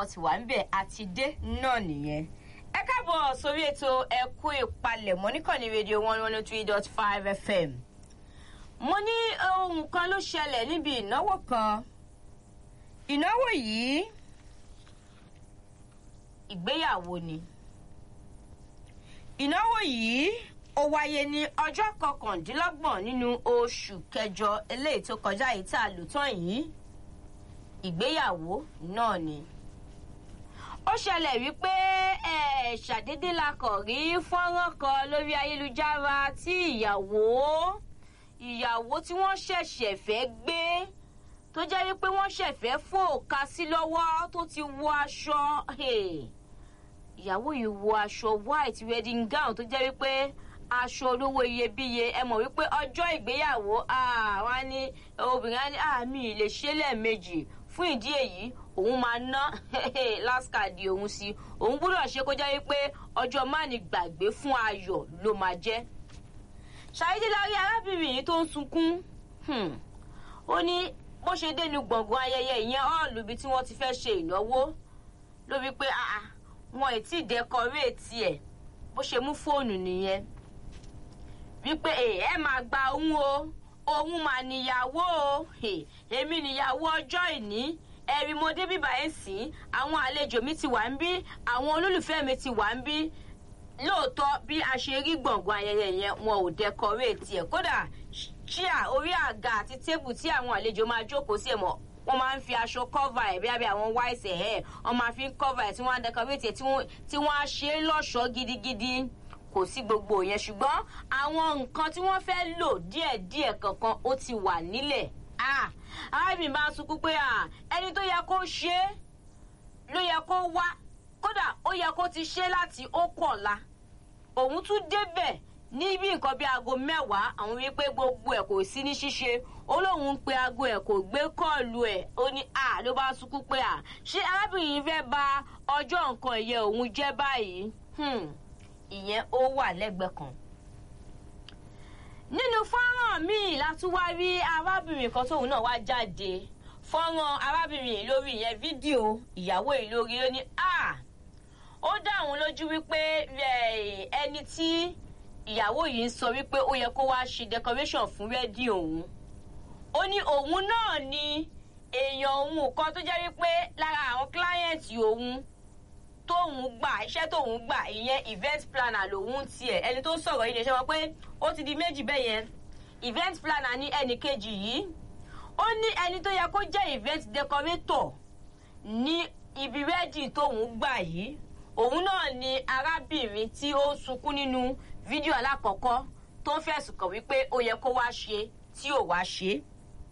àwọn ti wà ń bẹ̀ àti dé náà nìyẹn ẹ káàbọ̀ sórí ètò ẹ̀kú ìpalẹ̀mọ́ níkànnì rédíò one one three dot five fm mo ní ohun kan ló ṣẹlẹ̀ níbi ìnáwó kan ìnáwó yìí ìgbéyàwó ni ìnáwó yìí ó wáyé ní ọjọ́ kọkàndínlọ́gbọ̀n nínú oṣù kẹjọ eléyìí tó kọjá yìí tá a lò tán yìí ìgbéyàwó náà ni ó ṣẹlẹ̀ wípé ẹ̀ ṣàdédé la kàn rí fọ́nrán kan lórí ayélujára tí ìyàwó ìyàwó tí wọ́n ṣẹ̀ṣẹ̀ fẹ́ gbé tó jẹ́ wípé wọ́n ṣẹ̀fẹ́ fòkà sí lọ́wọ́ tó ti wọ aṣọ ìyàwó yìí wọ aṣọ white wedding gown tó jẹ́ wípé aṣọ olówó iyebíye ẹ mọ̀ wípé ọjọ́ ìgbéyàwó wá ní obìnrin á ní àmì lè ṣe lẹ́ẹ̀mejì fún ìdí èyí òun máa ná last card òun sí òun gbúdọ̀ ṣe kó jẹ́ wípé ọjọ́ máàní gbàgbé fún ayọ̀ ló máa jẹ́ ṣàyídé la rí arábìnrin yìí tó ń sunkún ó ní bó ṣe dénú gbọ̀ngàn ayẹyẹ ìyẹn ọ́ọ̀lù ibi tí wọ́n ti fẹ́ ṣe ìnáwó ló wí pé wọn ì tí ì dẹkọréètì ẹ̀ bó ṣe mú fóònù nìyẹn wípé ẹ máa gba òun o òun mà níyàwó o èmi níyàwó ọjọ́ ìní ẹ̀rí mo dé bíbá ẹ̀ sìn àwọn àlejò mi ti wà ń bí àwọn olólùfẹ́ mi ti wà ń bí lóòótọ́ bí a ṣe rí gbọ̀ngàn ayẹyẹ yẹn wọn ò dẹkọréètì ẹ̀ kódà chíà orí àga àti tébù tí àwọn àlejò máa jókòó sí ẹ̀ mọ́ wọ́n máa ń fi aṣọ cover ẹ̀ bí abẹ́ àwọn white ẹ̀ wọ́n máa fi ń cover ẹ̀ tí wọ́n á decorate ẹ̀ tí wọ́n á ṣe é lọ́ṣọ̀ọ́ gidigidi kò sí gbogbo yẹn ṣùgbọ́n àwọn nǹkan tí wọ́n fẹ́ lò díẹ̀díẹ̀ kankan ó ti wà nílẹ̀ arábìnrin bá sunkún pé ẹni tó yẹ kó ṣe é ló yẹ kó wá kódà ó yẹ kó ti ṣe láti ó kọ̀la òun tún débẹ̀ ní bí nǹkan bí aago mẹ́wàá àwọn wípé gbogbo ẹ̀ kò sí ní ṣíṣe ó lóun ń pe aago ẹ̀ kò gbé kọ́ọ̀lù ẹ̀ ó ní à ló bá sunkún pé à ṣé arábìnrin yìí fẹ́ ba ọjọ́ nǹkan ìyẹ òun jẹ́ báyìí ìyẹn ó wà lẹ́gbẹ̀ẹ́ kan. nínú fọ́nrán míì la tún wá rí arábìnrin kan tóun náà wá jáde fọ́nrán arábìnrin yìí lórí ìyẹn fídíò ìyàwó yìí lórí ó ní à ó dá òun lójú wípé ẹni tí ìyàwó yìí ń sọ wípé ó yẹ kó wá ṣe decoration fún rẹ́dí òun ó ní òun náà ni èèyàn òun kan tó jẹ́ wípé lára àwọn kíláyẹ̀ntì òun tóun gbà iṣẹ́ tóun gbà ìyẹn event planner lòun tiẹ̀ ẹni tó sọ̀rọ̀ yìí lè ṣe wọn pé ó ti di méjì bẹ́ẹ̀ yẹn event planner ní ẹnì kejì yìí ó ní ẹni tó yẹ kó jẹ́ event decorator ní ibi rẹ́dì tóun gbà yìí òun náà ni arábìnrin tí ó ń sunkún nínú fídíò alákọ̀ọ́kọ́ tó ń fẹ̀sùn kàn wípé ó yẹ kó wá ṣe tí ò wá ṣe.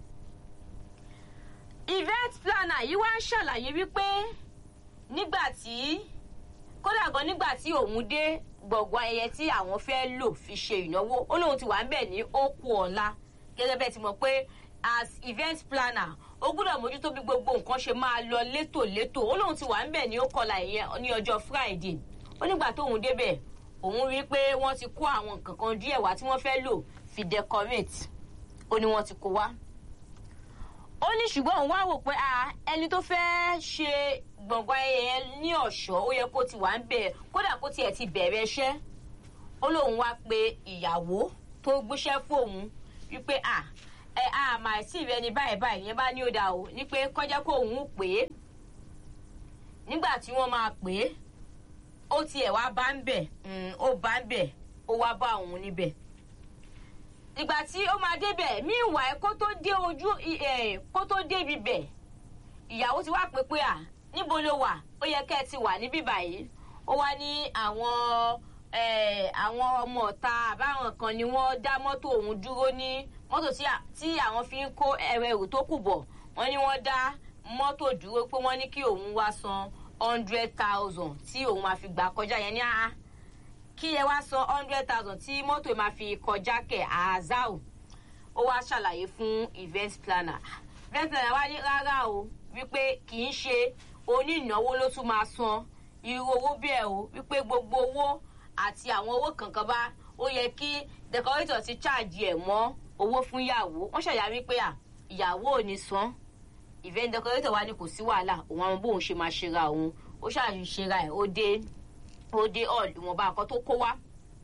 event planner yìí wá ń ṣàlàyé wípé nígbà tí kódà gan nígbà tí òun dé gbọ̀ngàn ayẹyẹ tí àwọn fẹ́ lò fi ṣe ìnáwó ó lóun ti wà ń bẹ̀ ní ókú ọ̀la gẹ́gẹ́ bẹ́ẹ̀ ti mọ̀ pé as event planner ó gbúdọ̀ mójútó bí gbogbo nǹkan ṣe máa lọ létòlétò ó lóun ti wà ń bẹ̀ ní ókọ̀ọ̀la ìyẹn ní ọjọ́ friday ó nígbà tóun débẹ̀ òun rí i pé wọ́n ti kó àwọn nǹkan kan díẹ̀ wá tí wọ́n fẹ́ lò fi decorate ó ní wọ́n ti kó wá. ó ní ṣùgbọ́n òun wá wò pé ẹni tó fẹ́ ṣe gbọ̀ngàn ayẹyẹ ní ọ̀ṣọ́ ó yẹ kó ti wà ń bẹ̀ kódà kó tiẹ̀ ti bẹ̀rẹ̀ iṣẹ́ ó lóun wá pe ìyàwó tó gbéṣẹ́ fóun wípé à ẹ a máa sí ìrẹ́ ní báyìí báyìí yẹn bá ní ó dà o ní pé kọjá kó òun pè é nígbà tí wọ́n máa pè é ó tiẹ̀ wá bá ń bẹ̀ ó bá ń bẹ̀ ó wá bá òun níbẹ̀. ìgbà tí ó máa débẹ̀ míìwá ẹ kó tó dé ojú kó tó dé ibi bẹ̀ ìyàwó ti wá pé pé à níbo ló wà ó yẹ kẹ́ ẹ ti wà níbí báyìí ó wá ní àwọn àwọn ọmọ ọ̀ta àbáwọn kan ni wọ́n dá mọ́tò òun dúró ní mọ́tò tí àwọn fi ń kó ẹrù tó kù bọ̀ wọ́n ní wọ́n dá mọ́tò dúró pé wọ́n ní kí òun wá san hundred thousand tí òun máa fi gbà kọjá yẹn ní àá kí ẹ wá san hundred thousand tí mọ́tò máa fi kọjá kẹ̀ àázáò ó wá ṣàlàyé fún event planner event planner wá ní rárá o wípé kì í ṣe onínáwó ló tún máa san irú owó bẹ́ẹ̀ o wípé gbogbo owó àti àwọn owó kankan bá ó yẹ kí decorator ti charge ẹ̀ mọ́ owó fún ìyàwó wọ́n ṣàyà wípé à ìyàwó ò ní san event decorator wa ni kò sí wàhálà òun àwọn bóun ṣe máa ṣera òun ó ṣàṣì ṣera ẹ̀ ó dé ó dé all ìwọ̀nba nǹkan tó kó wá.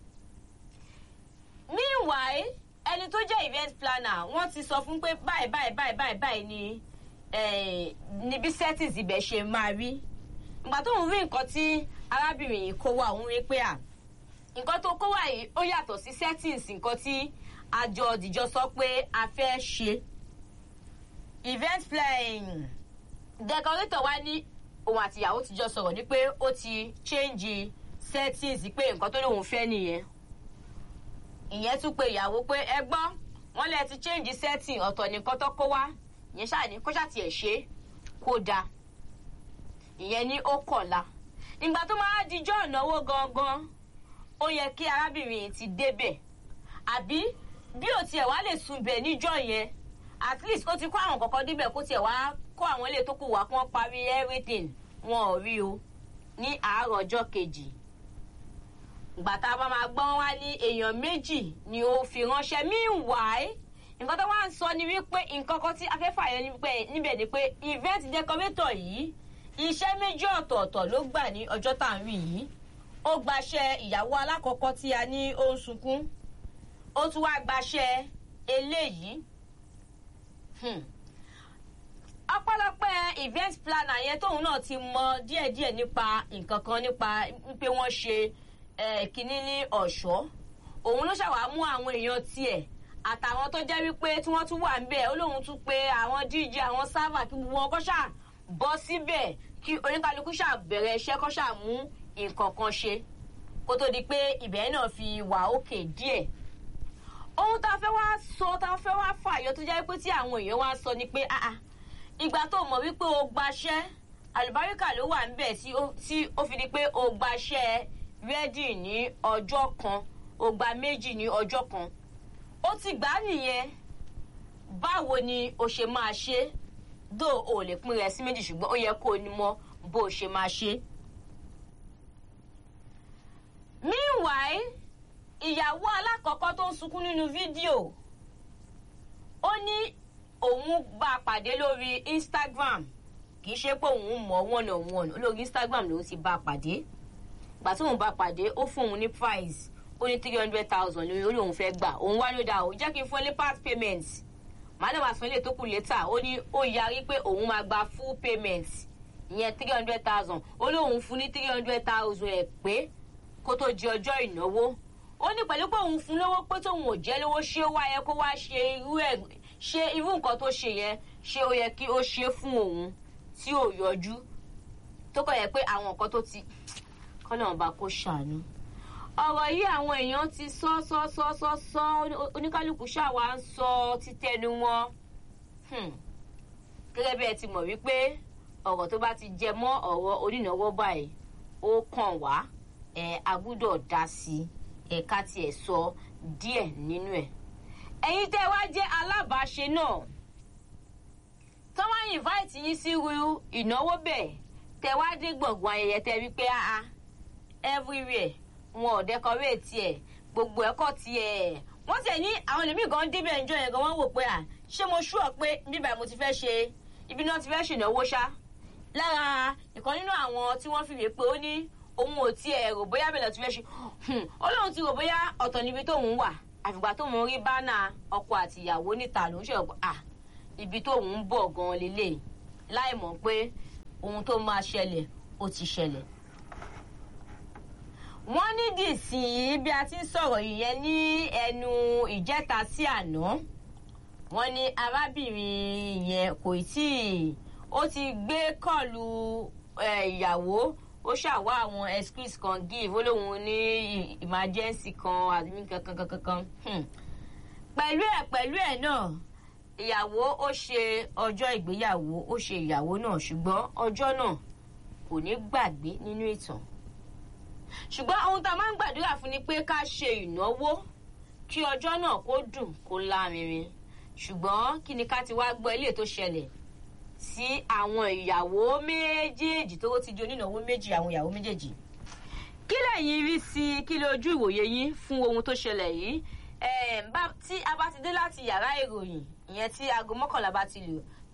meanwhile ẹni tó jẹ́ event planner wọ́n ti sọ fún pé báyìí báyìí báyìí báyìí báyìí ni níbi settings ibẹ̀ ṣe máa rí ìgbà tó ń rí nǹkan tí arábìnrin yìí kó wá òun rí pé à nǹkan tó kó wá yìí ó yàtọ̀ sí settings nǹkan tí àjọ òdìjọ sọ pé a fẹ́ ṣe event planning decorator wa ní òun àtìyàwó ti jọ sọ̀rọ̀ ní pé ó ti change settings pé nǹkan tó lóun fẹ́ nìyẹn ìyẹn tún pé ìyàwó pé ẹ gbọ́ wọ́n lè ti change setting ọ̀tọ̀ nìkan tó kó wá ìyẹn ṣáà ní kó ṣáà tiẹ̀ ṣe kó dáa ìyẹn ní ó kọ̀la ìgbà tó máa dijọ́ ìnáwó gangan ó yẹ kí arábìnrin yìí ti débẹ̀ àbí bí ò tiẹ̀ wá lè sunbẹ̀ níjọ́ yẹn at least ó ti kó àwọn kọ̀ọ̀kan débẹ̀ kó tiẹ̀ wá kó àwọn ilé tó kù wá kí wọ́n parí everything wọn ò rí o ní àárọ̀ ọjọ́ kejì ìgbà tá a bá máa gbọ́n wá ní èèyàn méjì ni ó fi ránṣẹ́ meanwhile nǹkan tó wá ń sọ ni wípé nǹkan kan tí afẹ́fà yẹn níbẹ̀ ni pé event decorator yìí iṣẹ́ méjì ọ̀tọ̀ọ̀tọ̀ ló gbà ní ọjọ́ tá à ń rí yìí ó gbaṣẹ́ ìyàwó alákọ̀ọ́kọ́ tí a ní ó ń sunkún ó tún wá gbaṣẹ́ eléyìí ọpẹ́lọpẹ́ event planner yẹn tóun náà ti mọ díẹ̀díẹ̀ nípa nǹkan kan nípa pé wọ́n ṣe kínní ní ọ̀ṣọ́ òun ló ṣàwá mú àwọn èèyàn tiẹ̀ àtàwọn tó jẹ́ wípé tí wọ́n tún wà níbẹ̀ ó lóun tún pé àwọn dj àwọn sáfà kí gbogbo wọn kọ́ ṣáà bọ́ síbẹ̀ kí oníkálukú ṣáà bẹ̀rẹ̀ iṣẹ́ kọ́ ṣáà mú nǹkan kan ṣe kó tó di pé ibẹ̀ náà fi wà òkè díẹ̀ ohun tá a fẹ́ wá sọ tá a fẹ́ wá fàyọ tó jẹ́ pé tí àwọn èèyàn wá sọ ni pé ìgbà tó mọ̀ wípé o gbaṣẹ́ àlùbáríkà ló wà níbẹ̀ tí ó fi di pé o gbaṣẹ́ rẹ́dì ní ọjọ́ kan o gba méjì ní ọjọ́ kan ó ti gbà á nìyẹn báwo ni o ṣe máa ṣe dó o lè pín rẹ sí méjì ṣùgbọ́n ó yẹ kó o ní mọ bó o ṣe máa ṣe. meanwhile ìyàwó alákọ̀ọ́kọ́ tó ń sunkún nínú fídíò ó ní òun bá a pàdé lórí instagram kì í ṣe pé òun mọ̀ one on one lórí instagram lòun ti bá a pàdé ìgbà tí òun bá a pàdé ó fún òun ní price ó ní three hundred thousand lórí orí òun fẹ́ gbà òun wá ló dà ó jẹ́ kí n fún ẹ ní part payment màdàm àsan ilé tó kù létà ó ní ó yarí pé òun máa gba full payment ìyẹn three hundred thousand ó lóun fún ní three hundred thousand ẹ̀ pé kó tó di ọjọ́ ìnáwó ó ní pẹ̀lú pé òun fún lówó pé tóun ò jẹ́ lówó ṣé ó wá yẹ kó wá ṣe irú ẹ̀ ṣe irú nǹkan tó ṣe yẹn ṣé ó yẹ kí ó ṣe fún òun tí ò yọjú tó kọ̀ yẹ pé àwọn nǹkan tó ti kọ́nà ọba kó ṣàánú ọ̀rọ̀ yìí àwọn èèyàn ti sọ sọ sọ sọ sọ oníkálukú ṣàwá ń sọ títẹnu wọn gẹ́gẹ́ bí ẹ ti mọ̀ wípé ọ̀rọ̀ tó bá ti jẹ mọ́ ọ̀rọ̀ onínáwó báyìí ó kàn wá ẹ̀ a gbúdọ̀ dá sí ẹ̀ka tiẹ̀ sọ díẹ̀ nínú ẹ̀ ẹ̀yin tẹ́ wá jẹ́ alábàáṣe náà tọ́wọ́ invite yín sí irú ìnáwó bẹ́ẹ̀ tẹ́ wá dé gbọ̀ngàn ayẹyẹ tẹ́ wípé ah everywhere wọn ò dẹkọréètì ẹ gbogbo ẹkọ tiẹ wọn tẹ ní àwọn ẹlòmíì gan débẹ̀ ẹjọ́ yẹn gan wọ́n wò pé à ṣé mo ṣú ọ pé bíbá mo ti fẹ́ ṣe ibi náà ti fẹ́ ṣènáwó ṣá lára ìkan nínú àwọn tí wọ́n fi rè pé ó ní òun ò tiẹ̀ rò bóyá bẹ̀rẹ̀ ti fẹ́ ṣe ó lóun ti rò bóyá ọ̀tọ̀ níbi tóun wà àfìgbà tóun rí bánà ọkọ àti ìyàwó níta lòún ṣe à ibi tóun ń bọ̀ gan lélẹ̀ láì mọ̀ pé ohun tó máa ṣẹlẹ̀ ó ti ṣẹlẹ̀ wọ́n ní dìsìn bí a ti ń sọ̀rọ̀ ìyẹn ní ẹnu ìjẹta sí àná wọ́n ní arábìnrin yẹn kò tí ì ó ti gbé kọ́ọ̀lù ìyàwó ó ṣàwá àwọn excuse kan give ó lóun ní emergency kan àdúgbò kankan kankan pẹ̀lú ẹ̀ pẹ̀lú ẹ̀ náà ìyàwó ó ṣe ọjọ́ ìgbéyàwó ó ṣe ìyàwó náà ṣùgbọ́n ọjọ́ náà kò ní gbàgbé nínú ìtàn ṣùgbọ́n ohun tá a máa ń gbàdúrà fún ni pé ká ṣe ìnáwó kí ọjọ́ náà kó dùn kó lárinrin ṣùgbọ́n kí ni ká ti wá gbọ́ ilé tó ṣẹlẹ̀ sí àwọn ìyàwó méjèèjì tó ti di onínáwó méjì àwọn ìyàwó méjèèjì. kí lẹ́yìn rí sí kí lójú ìwòye yín fún ohun tó ṣẹlẹ̀ yìí tí a bá ti dé láti yàrá ìròyìn ìyẹn tí aago mọ́kànlá bá ti lò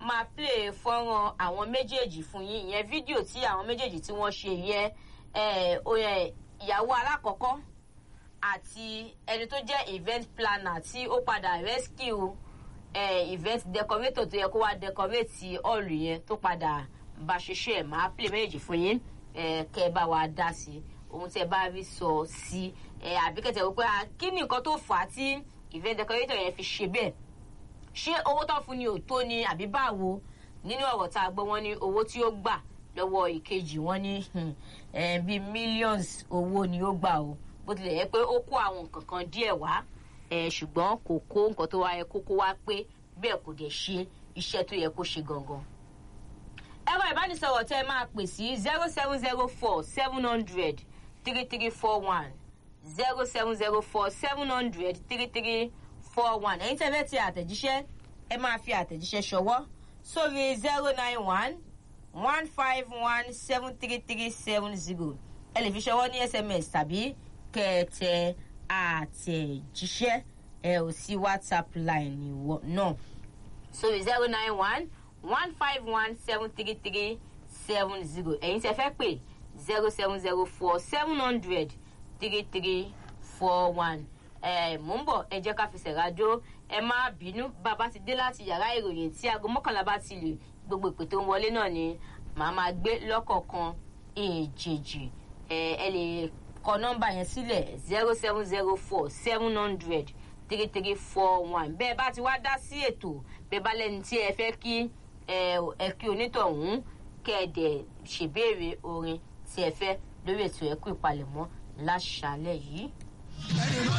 máa play fọ́nrán àwọn méjèèjì fún yín ìyẹn fídíò tí àwọn méjèèjì tí wọ́n ṣe yẹn ìyàwó alákọ̀ọ́kọ́ àti ẹni tó jẹ́ event planner tí ó padà rescue eh, event decorator tó yẹ kó wá decorate hall yẹn tó padà bá ṣiṣẹ́ ẹ̀ máa play méjèèjì fún yín kẹ́ ẹ bá wa dá sí ohun tí ẹ bá rí sọ sí àbí kẹtẹ wípé kí ni nǹkan tó fà á tí event decorator yẹn fi ṣe bẹ́ẹ̀ ṣé owó tó fún ni ò tó ni àbí báwo nínú ọ̀rọ̀ tá a gbọ́ wọn ní owó tí ó gbà lọ́wọ́ ìkejì wọn ní bíi millions owó ni ó gbà o bó tilẹ̀ yẹ pé ó kó àwọn nǹkan kan díẹ̀ wá ṣùgbọ́n kò kó nǹkan tó wá yẹ kó kó wá pé bẹ́ẹ̀ kò dẹ̀ ṣe iṣẹ́ tó yẹ kó ṣe gangan. ẹ̀rọ ìbánisọ̀rọ̀ tẹ́ ẹ máa pè sí zero seven zero four seven hundred three three four one zero seven zero four seven hundred three three four one ẹ̀yin tẹ́ fẹ́ ti àtẹ̀jíṣẹ́ ẹ máa fi àtẹ̀jíṣẹ́ ṣọwọ́ sórí zero nine one one five one seven three three seven zero ẹ lè fi ṣọwọ́ ní sms tàbí kẹ̀tẹ̀ àtẹ̀jíṣẹ́ ẹ ò sí whatsapp line náà sórí zero nine one one five one seven three three seven zero ẹ̀yin tẹ́ fẹ́ pè zero seven zero four seven hundred three three four one ẹ mò ń bọ̀ ẹ jẹ́ ká fi ṣẹ̀rájó ẹ má bínú bàbá ti dé láti yàrá ìròyìn tí aago mọ́kànlá bá ti lè gbogbo ìpè tó ń wọlé náà ni màá máa gbé lọ́kọ̀ọ̀kan èjèèjì ẹ ẹ lè kọ nọ́mbà yẹn sílẹ̀ zero seven zero four seven hundred three three four one bẹ́ẹ̀ bá ti wá dá sí ètò bẹ́ẹ̀ bá lẹ́ni tí ẹ fẹ́ kí ẹ kí onítọ̀hún kẹ́ ẹ dẹ̀ ṣèbéèrè orin tí ẹ fẹ́ lórí ètò ẹ̀kú ìpalẹ̀mọ́ láṣálẹ̀ yìí.